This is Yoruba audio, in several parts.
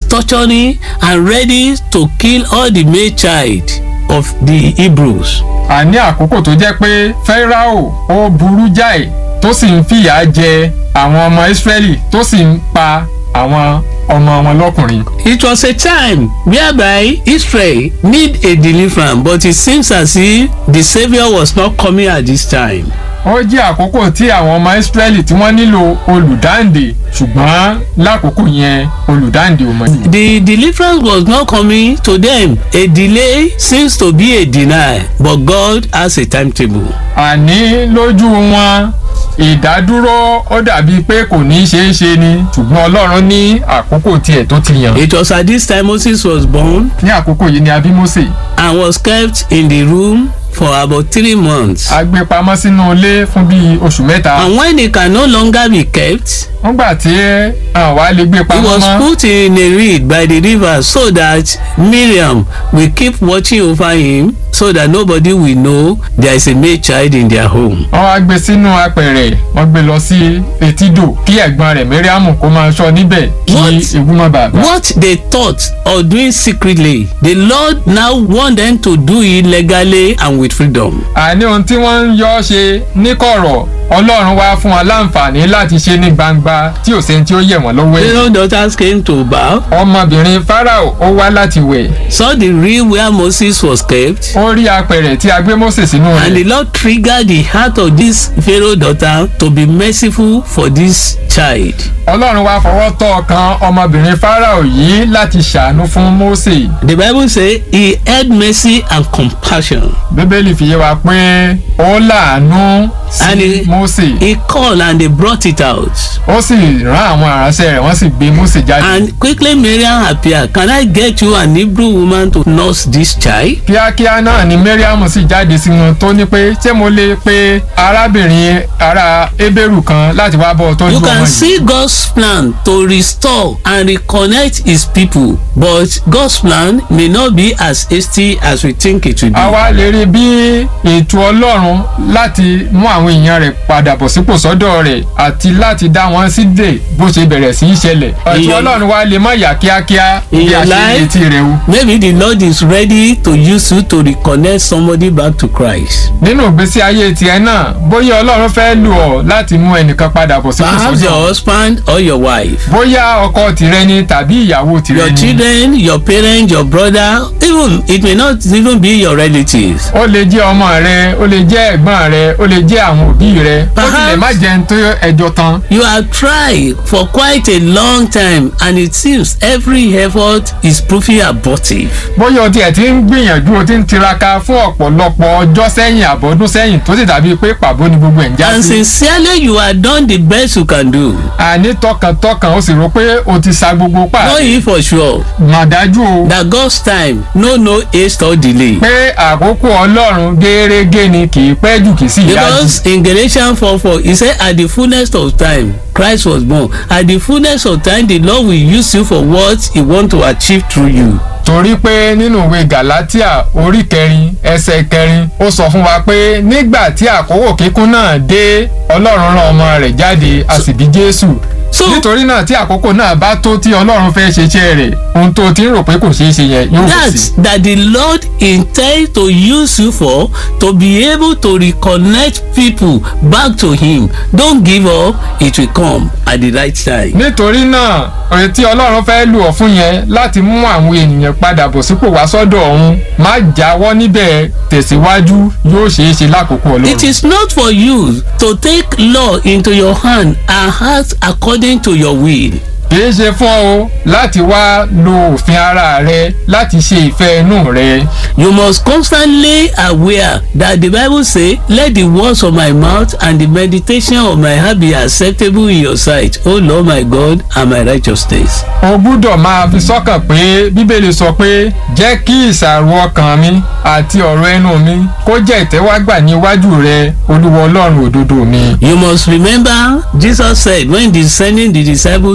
torturing and ready to kill all the male child of the Hebrews. àní àkókò tó jẹ́ pé Fáráò ó burú jáì tó sì ń fìyà jẹ àwọn ọmọ Ísírẹ́lì tó sì ń pa àwọn ọmọ wọn lọ́kùnrin. It was a time whereby Israel need a deliverance but it seems as if the saviour was not coming at this time. ó jẹ́ àkókò tí àwọn ọmọ Ísírẹ́lì tí wọ́n nílò olùdáǹdè ṣùgbọ́n lákòókò yẹn olùdáǹdè ò mọ̀. The deliverance was not coming to them. A delay seems to be a denial but God has a timetable. àní lójú wọn ìdádúró ó dàbí pé kò ní í ṣeé ṣe ni ṣùgbọ́n Ọlọ́run ní àkókò tiẹ̀ tó ti yàn. It was at this time Moses was born ní àkókò yìí ni a bí Mósè and was kept in the room for about three months. a gbé pamọ́ sínú ilé fún bíi oṣù mẹ́ta. And when he can no longer be kept, nígbà tí àwa lè gbé he pamọ́ was mọ́ put in a reed by the river so that Miriam will keep watching over him so that nobody will know there is a male child in their home. wọ́n wá gbé sínú apẹ̀rẹ̀ wọ́n gbé lọ sí etídò kí ẹ̀gbọ́n rẹ̀ Mẹ́ríàmù kó máa ṣọ́ níbẹ̀ kí What? ewu má bàa bá. What they thought of doing secretly, the Lord now want them to do it legally and with freedom. àní ohun tí wọ́n ń yọ́ ṣe níkọ̀rọ̀ Ọlọ́run wá fún wọn láǹfààní láti ṣe ní gbangba tí ò sẹ́ni tí ó yẹ̀ wọ́n lọ́wọ́ ẹ̀. Pharaoh daughters came to bow, ọmọbìnrin Fáráò ó wá láti wẹ̀ saw the reed where Moses was kept, ó rí apẹ̀rẹ̀ tí a gbé Mósè sínú and rẹ̀ the Lord triggered the heart of this Pharaoh daughter to be merciful for this child. Ọlọ́run wá fọwọ́ tọ́ ọkàn ọmọbìnrin Fáráò yìí láti ṣàánú fún Mósè The Bible say he had mercy and compassion. Bíbélì fi yé wa pé ó láàánú And sí he- Mósè He called and they brought it out. ó sì rán àwọn aránṣẹ́ rẹ̀ wọ́n sì gbé Mósè jáde. And quickly Miriam appeared. Can I get you an Hebrew woman to nurse this child? kíákíá náà ni Mariam sì jáde sí wọn tó ní pé ṣé mo lè pe arábìnrin ará Hébérù kan láti wá bọ́ ọ tọ́jú You ọmọ can yìí. see God's plan to restore and reconnect his people, but God's plan may not be as hasty as we think it will be. àwa lè rí bí ètò Ọlọ́run láti mú àwọn èèyàn rẹ̀ padà bọ̀ sípò sọ́dọ̀ rẹ̀ àti láti dá wọn sídè bó ṣe bẹ̀rẹ̀ sí í ṣẹlẹ̀. ètò Ìyẹn- Ọlọ́run wa lè má yà kíákíá bí Ìyẹn a ṣe láì- retí rẹ̀ o. Maybe the Lord is ready to use you to reconnect somebody back to Christ. nínú ìgbésí ayé tiẹ̀ náà bóyá Ọlọ́run fẹ́ lò ọ́ láti mú ẹnìkan padà bọ̀ sípò Perhaps your sọ́dọ̀ husband or your wife. bóyá ọkọ tìrẹ ni tàbí ìyàwó tìrẹ your ni. children your parents your brother even it may not even be your relatives. ó lè jẹ́ ọmọ rẹ ó lè jẹ́ ẹ̀gbọ́n rẹ ó lè jẹ́ àwọn òbí rẹ ó sì lè má jẹun tó ẹjọ́ tán. you have tried for quite a long time and it seems every effort is proving abortive. bóyá o tiẹ̀ ti ń gbìyànjú o ti ń tiraka fún ọ̀pọ̀lọpọ̀ ọjọ́ sẹ́yìn àbọ̀dún sẹ́yìn tó sì dàbí pé pàbó ni gbogbo ẹ̀ ń já and sí. sincerely you have done the best you can do. àní tọkàntọkàn o sì rò pé o ti sa gbogbo pa. know ye for sure mà dájú o that God's time no no haste or delay. pé àkókò ọlọ́run gẹ́rẹ́gẹ́ ni kì í pẹ́ jù kì í sì yá jù. because in Galatians four four he say at the fullness of time Christ was born at the fullness of time the Lord will use you for what he want to achieve through you. torí pé nínú ìwé Galatia orí kẹrin ẹsẹ̀ kẹrin ó sọ fún wa pé nígbà tí àkókò kíkún náà dé Ọlọ́run rán ọmọ rẹ̀ jáde a sì bí Jésù So- nítorí náà tí àkókò náà bá tó tí Ọlọ́run fẹ́ ṣe iṣẹ́ rẹ̀ ohun tó ti ń rò pé kò ṣeé ṣe yẹn yóò kò sí. that that the Lord intend to use you for to be able to reconnect people back to him don't give up it will come at the right time. nítorí náà ọ̀rẹ́ tí Ọlọ́run fẹ́ lò ọ́ fún yẹn láti mú àwọn ènìyàn padà bọ̀ sípò wá sọ́dọ̀ ọ̀hún má jáwọ́ níbẹ̀ tẹ̀síwájú yóò ṣeé ṣe lákòókò Ọlọ́run. It is not for you to take law into your hand and act according to your will. kìí ṣe fún ọ láti wá lo òfin ara rẹ láti ṣe ìfẹ́ inú rẹ. You must constantly aware that the Bible say, "Let the words of my mouth and the meditation of my heart be acceptable in your sight, O Lord my God and my righteousness." o gbúdọ̀ máa fi sọ́kàn pé bíbélì sọ pé jẹ́ kí ìṣàrò ọkàn mi àti ọ̀rọ̀ ẹnu mi kó jẹ́ ìtẹ́wágbà ní iwájú rẹ olúwa ọlọ́run òdodo mi. You must remember Jesus said when descending the disciples out on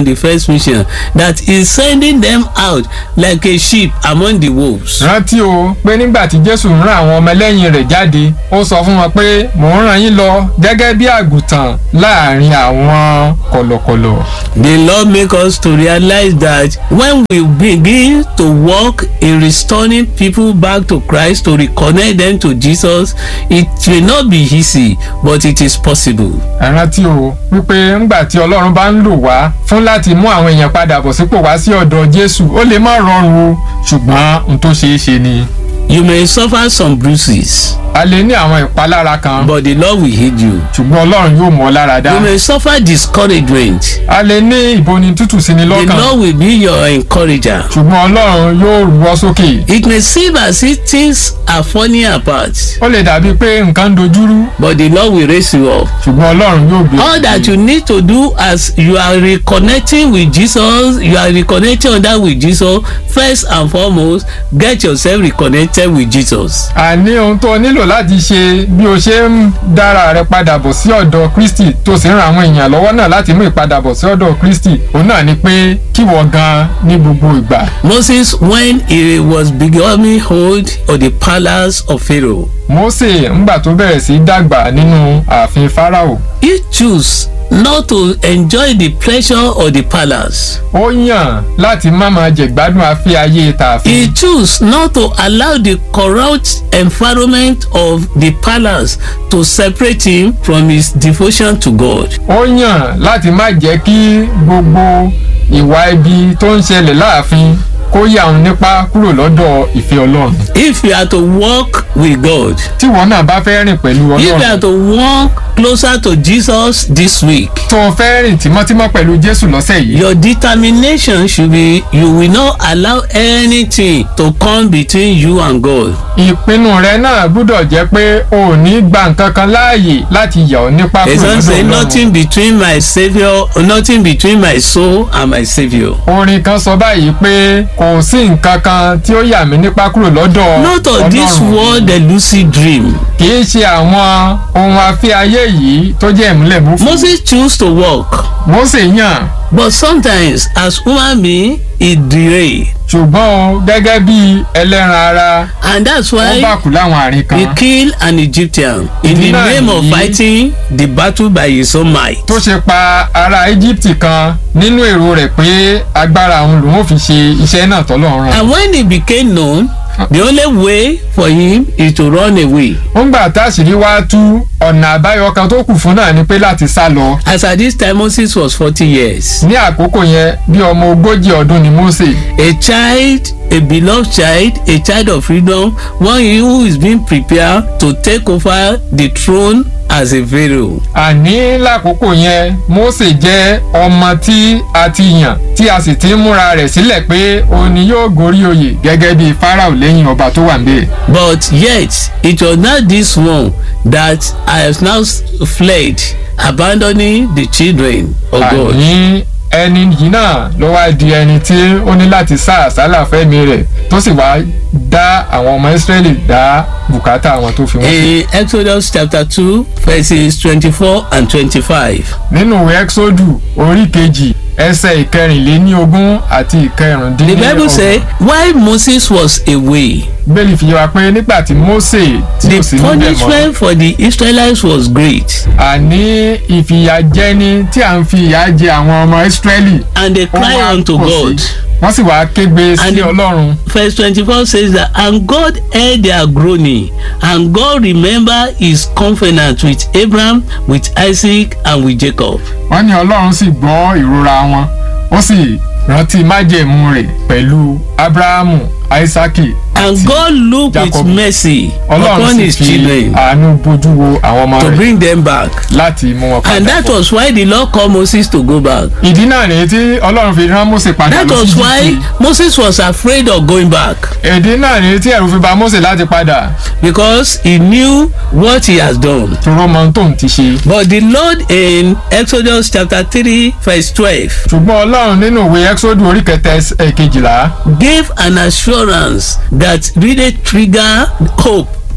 the first mission that he's sending them out like a sheep among the wolves. rántí o pé nígbà tí jésù ń rán àwọn ọmọlẹ́yìn rẹ̀ jáde ó sọ fún wọn pé mò ń rán yín lọ gẹ́gẹ́ bí àgùntàn láàrin àwọn kọ̀lọ̀kọ̀lọ̀. The Lord make us to realize that when we begin to work in restoring people back to Christ to reconnect them to Jesus it may not be easy but it is possible. ẹ rántí o wípé ńgbà tí ọlọ́run bá ń lò wá fún láti mú àwọn èèyàn padà bọ̀ sípò wá sí ọ̀dọ̀ jésù ó lè má rọrùn o ṣùgbọ́n n tó ṣeé ṣe ni. You may suffer some bruises a lè ní àwọn ìpalára kan but the Lord will heal you. ṣùgbọ́n ọlọ́run yóò mọ̀ ọ́ lára dá. You may suffer discouragement. a lè ní ìboni tútù sí ni The lọ́kàn Lord will be your encourager. ṣùgbọ́n ọlọ́run yóò rú ọ sókè. It may seem as if things are falling apart ó lè dàbí pé nǹkan ń dojúrú but the Lord will raise you up. ṣùgbọ́n ọlọ́run yóò gbé. all that you need to do as you are reconnecting with jesus you are reconnecting on that with jesus first and foremost get yourself reconnected with jesus. àní ohun tó o nílò láti ṣe bí o ṣe ń dára rẹ padà bọ̀ sí ọ̀dọ̀ kristi tó sì ń ran àwọn èèyàn lọ́wọ́ náà láti mú ìpadàbọ̀ sí ọ̀dọ̀ kristi òun náà ni pé kíwọ gan ní gbogbo ìgbà. moses when he was becoming old on the palace of pharaoh mósè ńgbà tó bẹ̀rẹ̀ sí í dàgbà nínú ààfin fáráò he choose not to enjoy the pleasure of the palace. ó yàn láti má máa jẹ̀gbádùn afẹ́ ayé he tààfin. choose not to allow the corrupt environment of the palace to separate him from his devotion to god. ó yàn láti má jẹ́ kí gbogbo ìwà ibi tó ń ṣẹlẹ̀ láàfin kó yà òun nípa kúrò lọ́dọ̀ ìfẹ́ ọlọ́run. if you are to walk with God tíwọ náà bá fẹ́ rìn pẹ̀lú if you are ọlọ́run to walk closer to Jesus this week tó o fẹ́ rìn tímọ́tímọ́ pẹ̀lú jésù lọ́sẹ̀ yìí your determination should be you will not allow anything to come between you and God ìpinnu rẹ náà gbúdọ̀ jẹ́ pé o ò ní gba nǹkan kan láàyè láti yà ọ́ nípa the kúrò song say lọ́dọ̀ nothing ọlọ́run. between my saviour nothing between my soul and my saviour orin kan sọ báyìí pé kò sí nǹkan kan tí ó yà mí nípa kúrò lọ́dọ̀ not of this world the lucid dream kì í ṣe àwọn ohun afẹ́ ayé yìí tó jẹ́ ìmúlẹ̀ mú fún. Moses choose to walk Mósè yàn but sometimes as human being he derail ṣùgbọ́n o gẹ́gẹ́ bí ẹlẹ́ran ara and that's ó why bá kú láwọn àárín he kan kill an Egyptian in the Ìdí náà name of nìyí. fighting the battle by his own might. tó ṣe pa ará Íjíbítì kan nínú èrò rẹ̀ pé agbára òun lòun ò fi ṣe iṣẹ́ náà tọ́lọ́run rán. and when he became known the only way for him is to run away ó ń gbà táṣìírí wá tú ọ̀nà àbáyọ kan tó kù fún náà ni pé láti sá lọ. as at this time Moses was forty years ní àkókò yẹn bí ọmọ ogójì ọdún ni Mósè a child a beloved child a child of freedom one who is being prepared to take over the throne as a pharaoh. àní lákòókò yẹn Mósè jẹ́ ọmọ tí a ti yàn tí a sì ti ń múra rẹ̀ sílẹ̀ pé òun ni yóò gorí oyè gẹ́gẹ́ bí Fáráò lẹ́yìn ọba tó wà níbẹ̀. but yet it was not this one that I have now s- fled abandoning the children of God. àní ẹni yìí náà ló wá di ẹni tí ó ní láti sá àsálà fẹ́mi rẹ̀ tó sì wá dá àwọn ọmọ Ísírẹ́lì dá bùkátà àwọn tó fi wọ́n sí. in Exodus chapter two verses twenty-four and twenty-five. nínú ìwé Ẹ́xódù orí kejì ẹsẹ̀ ìkẹrìnléníogún àti The ìkẹrìndínlọ́gbọ̀n. Bible say while Moses was away bẹ́ẹ̀ni fi yé wa pé nígbà tí Mósè tí the kò sí níbẹ̀ mọ́ punishment for the Israelites was great àní ìfìyàjẹni tí à ń fi ìyà jẹ àwọn ọmọ Ísírẹ́lì and they ó cry wá unto pọ̀ sí. God. wọ́n sì wá kégbe sí And the- Ọlọ́run Verse twenty-four says that and God heard their groaning and God remembered his covenant with Abraham with Isaac and with Jacob. wọ́n ní Ọlọ́run sì gbọ́ ìrora wọn ó sì rántí májẹ̀mú rẹ̀ pẹ̀lú Ábúráhámù Áísákì And àti God looked with Jacob. mercy Ọlọ́run upon sì his fi children àánú bójú wo àwọn ọmọ to rẹ̀ bring them back. láti mú wọn And padà that bọ̀. was why the Lord called Moses to go back. ìdí náà rèé tí Ọlọ́run fi rán Mósè padà That lọ was sí why Íjíbítì. Moses was afraid of going back ìdí náà rèé tí ẹ̀rù fi bà Mósè láti padà because he knew what he has done. toró mọ ohun tóun ti ṣe. But the Lord in Exodus chapter three verse twelve ṣùgbọ́n Ọlọ́run nínú ìwé Ẹ́xódù orí kẹta ẹsẹ̀ kejìlá gave an assurance that really trigger hope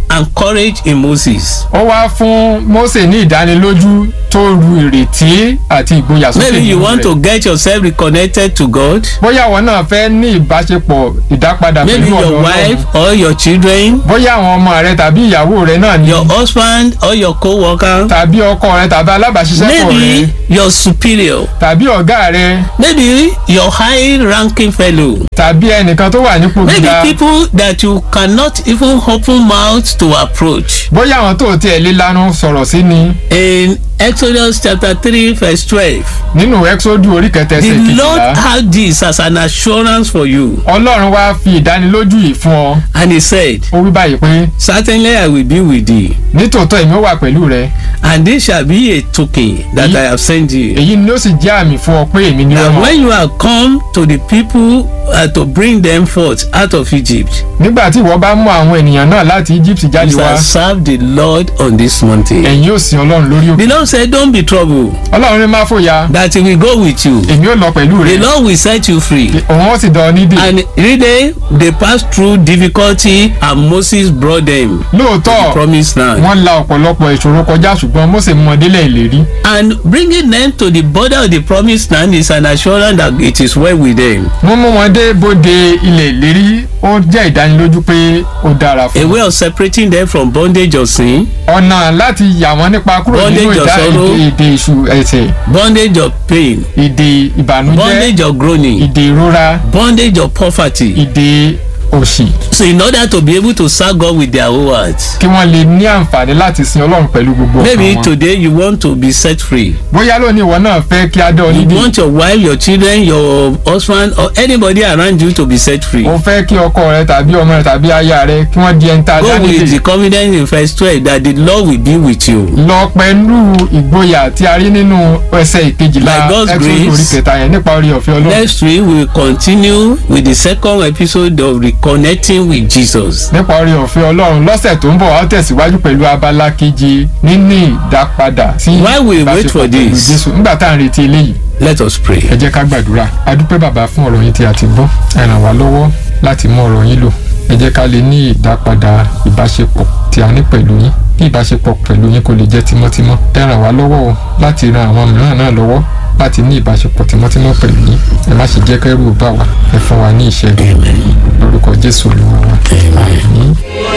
and courage in Moses. ó wá fún Mósè ní ìdánilójú tó ru ìrètí àti ìgboyà sókè Maybe you nínú want rẹ̀. to get yourself reconnected to God. bóyá àwọn náà fẹ́ ní ìbáṣepọ̀ ìdápadà Maybe pẹ̀lú ọ̀dọ̀ your wife Ọlọ́run or your children, bóyá àwọn ọmọ rẹ tàbí ìyàwó rẹ náà ni your husband or your co-worker. tàbí ọkọ rẹ tàbí alábàáṣiṣẹ́pọ̀ rẹ Maybe your superior. tàbí ọ̀gá rẹ Maybe your high-ranking fellow. tàbí ẹnìkan tó wà nípò Maybe gíga people that you cannot even open mouth to approach. bóyá àwọn tó tiẹ̀ lé lanu sọ̀rọ̀ sí ni In Exodus chapter three verse twelve, nínú ẹ́xódù orí kẹtẹsẹ̀ the Lord kejìlá had this as an assurance for you, ọlọ́run wá fi ìdánilójú yìí fún ọ and He said, ó wí báyìí pé "Certainly I will be with thee, nítòótọ́ èmi ó wà pẹ̀lú rẹ and this shall be a token that I have sent you." èyí ni ó sì jẹ́ àmì fún ọ pé èmi ni ó And rán ọ. when you are come to the people uh, to bring them forth out of Egypt, nígbà tí ìwọ bá mú àwọn ènìyàn náà láti Egypt jáde you wá shall serve the Lord on this mountain. ẹ̀yin ó sin ọlọ́run lórí The òkè Lord said, Don't be troubled, ọlọ́run ní má fòyà that He will go with you. èmi ó lọ pẹ̀lú rẹ The Lord will set you free. òun ó sì dán ọ nídìí And really, they passed through difficulty, and Moses brought them to the lóòótọ́ promised land. wọ́n la ọ̀pọ̀lọpọ̀ ìṣòro kọjá ṣùgbọ́n Mósè mú wọn délẹ̀ ìlérí And bringing them to the border of the promised land is an assurance that it is well with them. wọ́n mú wọn dé bóde ilẹ̀ ìlérí ó jẹ́ ìdánilójú pé ó dára A fún wọn. way of separating them from bondage of sin, ọ̀nà láti yà wọ́n nípa kúrò Bondage nínú of ìdá sorrow. èdè èdè ìṣù ẹ̀ṣẹ̀ bondage of pain, ìdè ìbànújẹ́ bondage of groaning, ìdè ìrora bondage of poverty. ìdè òṣì So, in order to be able to serve God with their whole hearts, kí wọ́n lè ní àǹfààní láti sin ọlọ́run pẹ̀lú gbogbo maybe ọkàn wọn. today you want to be set free. bóyá lónìí ìwọ náà fẹ́ kí á dán ọ You nídìí want your wife, your children, your husband, or anybody around you to be set free. o fẹ́ kí ọkọ rẹ tàbí ọmọ rẹ tàbí aya rẹ kí wọ́n di ẹni tá a dá Go with nídìí the confidence in verse twelve that the Lord will be with you. lọ pẹ̀lú ìgboyà tí a rí nínú ẹsẹ̀ ìkejìlá By God's Exodus grace. orí kẹta yẹn nípa orí ọ̀fẹ́ ọlọ́run Next week we will continue with the second episode of reconnecting with Jesus. nípa orí ọ̀fẹ́ ọlọ́run lọ́sẹ̀ tó ń bọ̀ wá tẹ̀síwájú pẹ̀lú abala keje níní ìdápadà sí While we wait ìbáṣepọ̀ for pẹ̀lú this. Jésù nígbà tá à ń retí eléyìí Let us pray. ẹ jẹ́ ká gbàdúrà a dúpẹ́ bàbá fún ọ̀rọ̀ yín tí a ti gbọ́ ẹ ràn wá lọ́wọ́ láti mú ọ̀rọ̀ yín lò ẹ jẹ́ ká lè ní ìdápadà ìbáṣepọ̀ tí a ní pẹ̀lú yín kí ìbáṣepọ̀ pẹ̀lú yín kó lè jẹ́ tímọ́tímọ́ ẹ ràn wá lọ́wọ́ o láti ran àwọn mìíràn náà lọ́wọ́ láti ní ìbáṣepọ̀ tímọ́tímọ́ pẹ̀lú yín ẹ má ṣe jẹ́ kẹ́rù bà wá ẹ fún wa ní ìṣẹ́gun lórúkọ Jésù Olúwa wa àmín.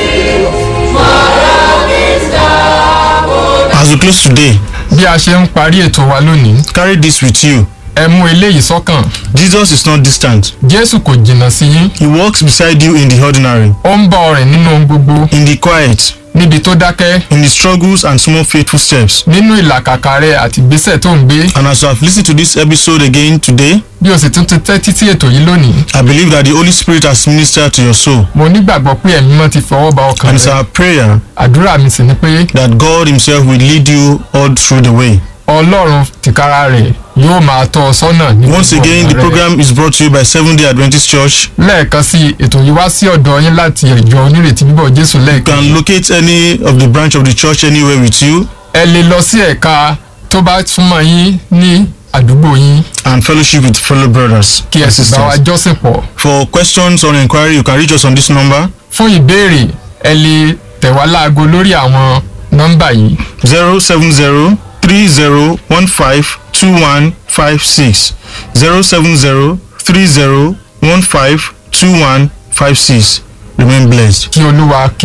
As we close today, bí a ṣe ń parí ètò wa lónìí carry this with you. ẹ mú eléyìí sọ́kàn Jesus is not distant. Jésù kò jìnnà sí yín He walks beside you in the ordinary, ó ń bá ọ rìn nínú ohun gbogbo in the quiet, níbi tó dákẹ́ in the struggles and small faithful steps. nínú ìlàkàkà rẹ àti ìgbésẹ̀ tó ń gbé And as you have listened to this episode again today, bí o sì tún ti tẹ́tí sí ètò yìí lónìí I believe that the Holy Spirit has ministered to your soul. mo nígbàgbọ́ pé ẹ̀mí mọ́ ti fọwọ́ ba ọkàn And it's rẹ our prayer àdúrà mi sì ni pé that God Himself will lead you all through the way. ọlọ́run tìkára rẹ̀ yóò máa tọ́ ọ sọ́nà ní Once gbogbo again, ọ̀nà the rẹ. program is brought to you by Seventh day Adventist Church. lẹ́ẹ̀kan sí i, ètò yìí wá sí ọ̀dọ̀ yín láti ìjọ onírètí bíbọ̀ Jésù You lẹ́ẹ̀kan can locate any of the branch of the church anywhere with you ẹ lè lọ sí ẹ̀ka tó bá súnmọ́ yín ní àdúgbò yín and fellowship with fellow brothers kí ẹ and sì bá wa sisters. jọ́sìn pọ̀ For questions or inquiry, you can reach us on this number fún ìbéèrè ẹ lè tẹ̀ wá láago lórí àwọn nọ́mbà yìí 070 30 15 21 56 070 30 15 21 56. Remain blessed. kí olúwa kí